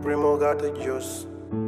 Primo got the juice.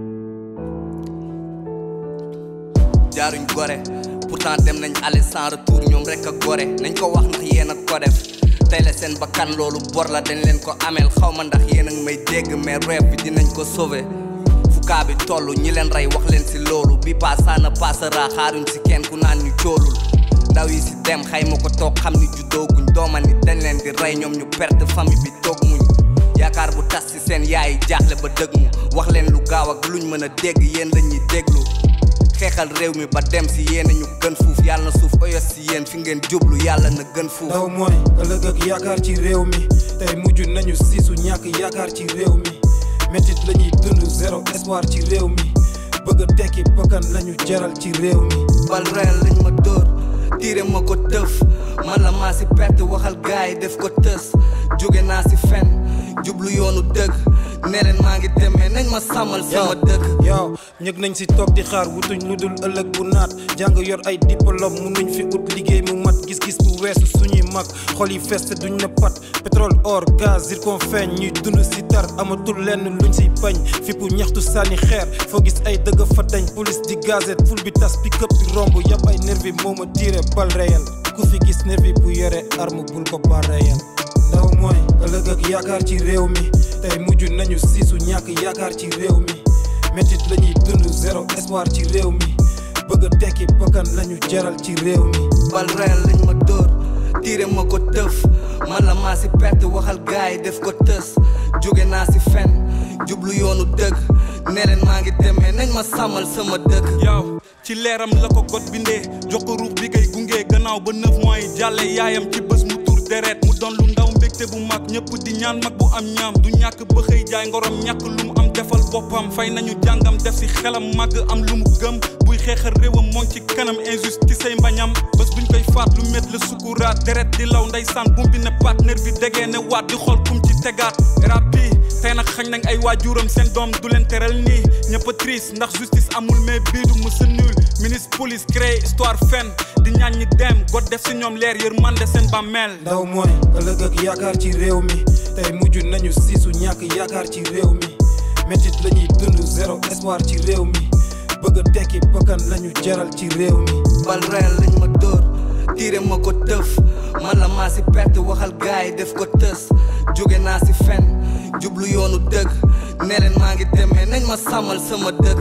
jaaruñ gore pourtant dem nañ aller sans retour ñoom rek a gore nañ ko wax ndax yéen a ko def tey la seen bakkan loolu bor la dañ leen ko ameel xaw ma ndax yéen a ngi may dégg mais rêve bi dinañ ko sauver fu kaa bi toll ñi leen rey wax leen si loolu bi passana na passera xaaruñ si kenn ku naan ñu coolul ndaw yi si dem xayma ko toog xam ni juddooguñ dooma ni dañ leen di rey ñoom ñu perte famille bi toog muñ yaakaar bu tas si seen yaay jaaxle ba dëgg mu wax leen lu gaaw ak luñ mën a dégg yéen la ñuy déglu xeexal réew mi ba dem si yéen ñu gën fuuf yàlla na suuf oyos si yéen fi ngeen jublu yàlla na gën fuuf ndaw mooy ëllëg ak yaakaar ci réew mi tey mujj nañu siisu ñàkk yaakaar ci réew mi métit la ñuy dund zéro espoir ci réew mi bëgg a tekki bakkan lañu jaral ci réew mi bal reel lañ ma dóor tiire ma ko tëf man la maa si perte waxal gaay yi def ko tës jóge naa si fen jublu yoonu dëgg ne leen maa ngi demee nañ ma sàmmal sama dëkk yow ñëg nañ si toog di xaar wutuñ lu dul ëllëg bu naat jàng yor ay diplôme munuñ fi ut liggéey mu mat gis-gis bu weesu suñuy mag xol yi feste duñ na pat pétrole or gaz zircon feeñ ñuy dund si tar amatul lenn luñ siy bañ fippu ñaxtu sànni xeer foo gis ay dëgg fa dañ police di gazette ful bi tas pick up bi romb yàpp ay nervi moo ma tiire bal réel ku fi gis nervi bu yore arme bul ko bal réel ndaw mooy ëllëg ak yaakaar ci réew mi tey mujj nañu siisu ñàkk yaakaar ci réew mi métit la ñuy dund zéro espoir ci réew mi bëgg a tekki bakkan lañu jaral ci réew mi bal reel lañ ma dóor tiire ma ko tëf man la maa si perte waxal gaay yi def ko tës jóge naa si fen jublu yoonu dëgg ne leen maa ngi demee nañ ma sàmmal sama dëkk yow ci leeram la ko got bindee jox ko ruux bi kay gunge gannaaw ba neuf mois yi jàlle yaayam ci bés mu tur deret mu doon lu ndaw mbégte bu mag ñëpp di ñaan mag bu am ñaam du ñàkk ba xëy jaay ngorom ñàkk lu mu am defal boppam fay nañu jàngam def si xelam màgg am lu mu gëm buy xeexal réewam moom ci kanam injustice say mbañam bés buñ koy faat lu met la sukuraat deret di law ndeysaan bum bi ne partenaire bi degee ne waat di xool kum ci tegaat rap bi tey nag xañ nañ ay waajuram seen doom du leen teral nii ñëpp a triste ndax justice amul mais bii du mësa nul ministre police créé histoire fen di ñaan ñi dem god def si ñoom leer yërmande seen bàmmeel ndaw mooy ëllëg ak yaakaar ci réew mi tey mujj nañu siisu ñàkk yaakaar ci réew mi métit la ñuy dund zéro espoir ci réew mi bëgg a tekki bakkan lañu jaral ci réew mi bal reel lañ ma dóor tiire ma ko tëf man la maa si perte waxal gaay yi def ko tës jóge naa si fen jublu yoonu dëgg ne leen maa ngi demee nañ ma sàmmal sama dëkk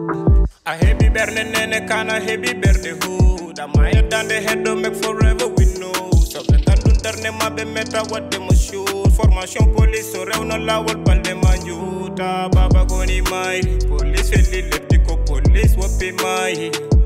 A heavy berne nene kana heavy berde hood Ama yedande heddo make forever we know Soɓe gandun darne maɓe meta wadde mo shoot Formation police so rewno lawol balɗe ma juuta Baba goni mayri police felli lebdi ko police woppi mayi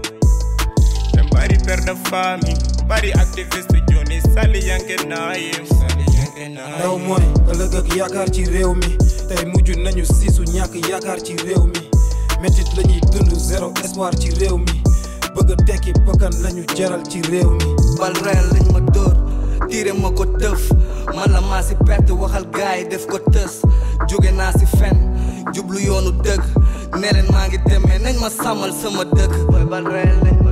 ɓe mbari perde fami mbari activiste joni sali yanke nayim sali yanke ndaw nayim mooy ëllëg ak yaakaar ci réew mi tey mujj nañu siisu ñàkk yaakaar ci réew mi métit la ñuy dund zéro espoir ci réew mi bëgg a tekki bakkan lañu jaral ci réew mi bal reel lañ ma dóor tiire ma ko tëf man la maa si perte waxal gaay yi def ko tës jóge naa si fen jublu yoonu dëgg ne leen maa ngi demee nañ ma sàmmal sama dëkk booy bal reel lañ